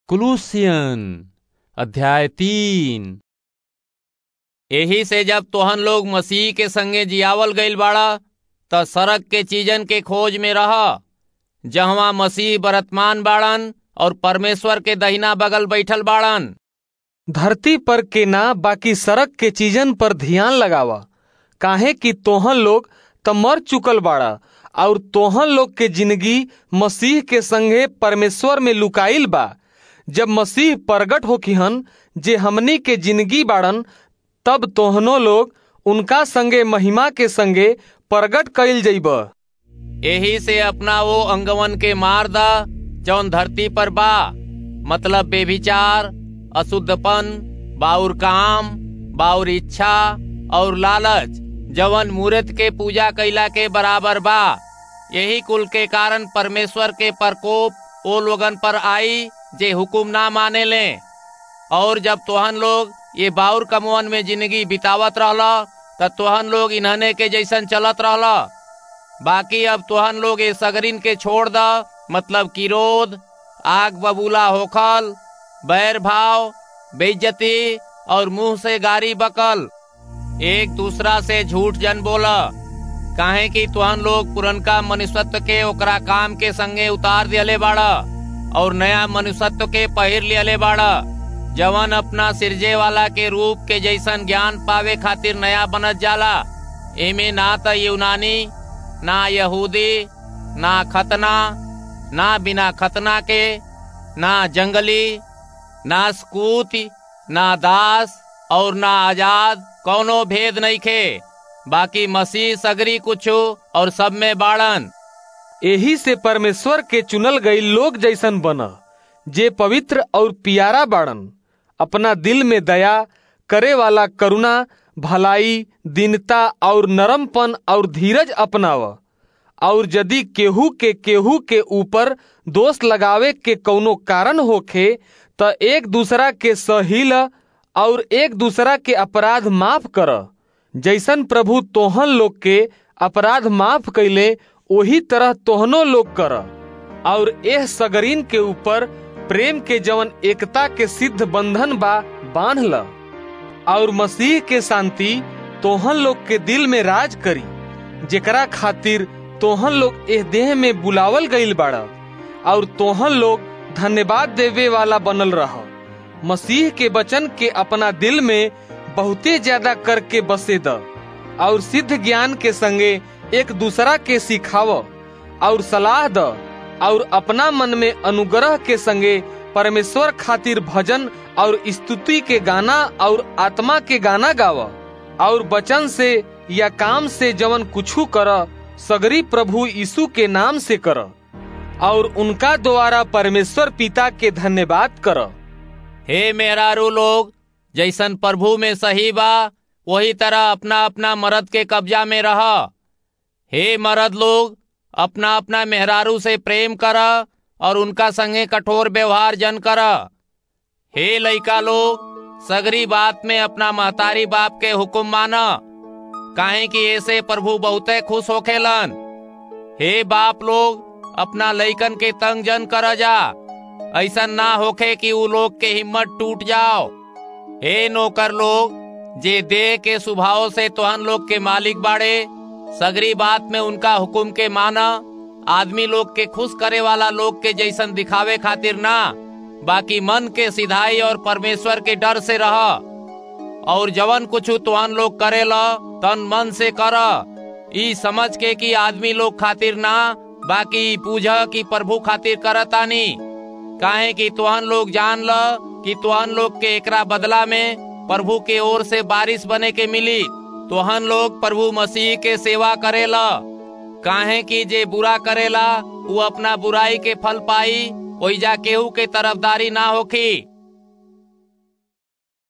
कुलूसियन अध्याय तीन एही से जब तोहन लोग मसीह के संगे जियावल गईल बाड़ा त सड़क के चीजन के खोज में रह जहवा मसीह बरतमान बाड़न और परमेश्वर के दहिना बगल बैठल बाड़न धरती पर के ना बाकी सड़क के चीजन पर ध्यान लगावा काहे कि तोहन लोग त मर चुकल बाड़ा और तोहन लोग के जिंदगी मसीह के संगे परमेश्वर में लुकाइल बा जब मसीह प्रगट होखिहन जे हमनी के जिंदगी बाड़न तब तोहनो लोग उनका संगे महिमा के संगे प्रगट कइल जइब एही से अपना वो अंगवन के मार दा जौन धरती पर बा मतलब बेभिचार अशुद्धपन बाउर काम बाउर इच्छा और लालच जवन मूर्त के पूजा कैला के बराबर बा यही कुल के कारण परमेश्वर के प्रकोप ओ लोगन पर आई जे हुकुम ना माने ले और जब तोहन लोग ये बाउर कमवन में जिंदगी बितावत रहला त तोहन लोग इन्हने के जैसन चलत रहला बाकी अब तोहन लोग ये सगरिन के छोड़ द मतलब किरोध आग बबूला होखल बैर भाव बेइज्जती और मुंह से गारी बकल एक दूसरा से झूठ जन बोला काहे कि तुहन लोग पुरनका मनुष्यत्व के ओकरा काम के संगे उतार दियले बाड़ा और नया मनुष्यत्व के पहिर लियले बाड़ा जवन अपना सिरजे वाला के रूप के जैसन ज्ञान पावे खातिर नया बनत जाला एमे ना त यूनानी ना यहूदी ना खतना ना बिना खतना के ना जंगली ना स्कूत ना दास और ना आजाद कौनो भेद नहीं खे बाकी मसीह सगरी कुछो और सब में बाड़न एही से परमेश्वर के चुनल गई लोग जैसन बन जे पवित्र और पियारा बाड़न अपना दिल में दया करे वाला करुणा भलाई दीनता और नरमपन और धीरज अपनाव और यदि केहू के केहू के ऊपर दोष लगावे के कौनो कारण होखे त एक दूसरा के सहिल और एक दूसरा के अपराध माफ कर जैसन प्रभु तोहन लोग के अपराध माफ कैले वही तरह तोहनो लोग कर और एह सगरीन के ऊपर प्रेम के जवन एकता के सिद्ध बंधन बा बांध ल और मसीह के शांति तोहन लोग के दिल में राज करी जेकरा खातिर तोहन लोग एह देह में बुलावल गईल बाड़ा और तोहन लोग धन्यवाद देवे वाला बनल रह मसीह के वचन के अपना दिल में बहुते ज्यादा करके बसे द और सिद्ध ज्ञान के संगे एक दूसरा के सिखाव और सलाह द और अपना मन में अनुग्रह के संगे परमेश्वर खातिर भजन और स्तुति के गाना और आत्मा के गाना गाव और वचन से या काम से जवन कुछू कर सगरी प्रभु यीशु के नाम से कर और उनका द्वारा परमेश्वर पिता के धन्यवाद कर हे मेहरारू लोग जैसन प्रभु में सही बा वही तरह अपना अपना मर्द के कब्जा में रह हे मर्द लोग अपना अपना मेहरारू से प्रेम कर और उनका संगे कठोर व्यवहार जन कर हे लइका लोग सगरी बात में अपना महतारी बाप के हुक्म माना काहे कि ऐसे प्रभु बहुते खुश होखेलन हे बाप लोग अपना लइकन के तंग जन कर जा ऐसा ना होखे कि उ लोग के हिम्मत टूट जाओ हे नौकर लोग जे देह के स्वभाव से तोहन लोग के मालिक बाड़े सगरी बात में उनका हुक्म के माना आदमी लोग के खुश करे वाला लोग के जैसन दिखावे खातिर ना बाकी मन के सिधाई और परमेश्वर के डर से रह और जवन कुछ तुहन लोग करेला तन मन से कर ई समझ के कि आदमी लोग खातिर ना बाकी पूजा की प्रभु खातिर करतानी काहे कि तुहन लोग जान ल कि तुहन लोग के एकरा बदला में प्रभु के ओर से बारिश बने के मिली तुहन लोग प्रभु मसीह के सेवा करेला काहे कि जे बुरा करेला वो अपना बुराई के फल पाई ओइजा केहू के तरफदारी ना होखी